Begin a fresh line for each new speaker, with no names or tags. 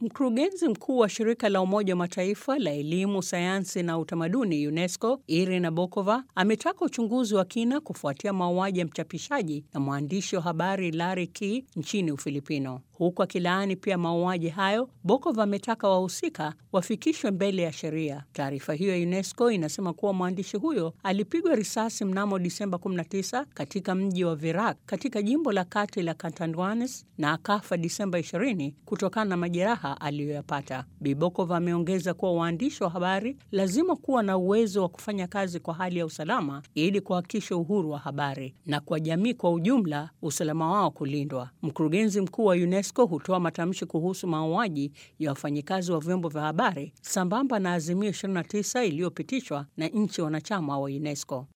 Mkurugenzi mkuu wa shirika la Umoja wa Mataifa la elimu, sayansi na utamaduni UNESCO, Irina Bokova ametaka uchunguzi wa kina kufuatia mauaji ya mchapishaji na mwandishi wa habari Larry Key nchini Ufilipino. Huku akilaani pia mauaji hayo, Bokova ametaka wahusika wafikishwe mbele ya sheria. Taarifa hiyo ya UNESCO inasema kuwa mwandishi huyo alipigwa risasi mnamo Disemba 19 katika mji wa Virac katika jimbo la kati la Catanduanes na akafa Disemba 20 kutokana na majeraha aliyoyapata. Bibokova ameongeza kuwa waandishi wa habari lazima kuwa na uwezo wa kufanya kazi kwa hali ya usalama ili kuhakikisha uhuru wa habari na kwa jamii kwa ujumla usalama wao kulindwa. Mkurugenzi mkuu wa UNESCO hutoa matamshi kuhusu mauaji ya wafanyikazi wa vyombo vya habari sambamba na azimio 29 iliyopitishwa na nchi wanachama wa UNESCO.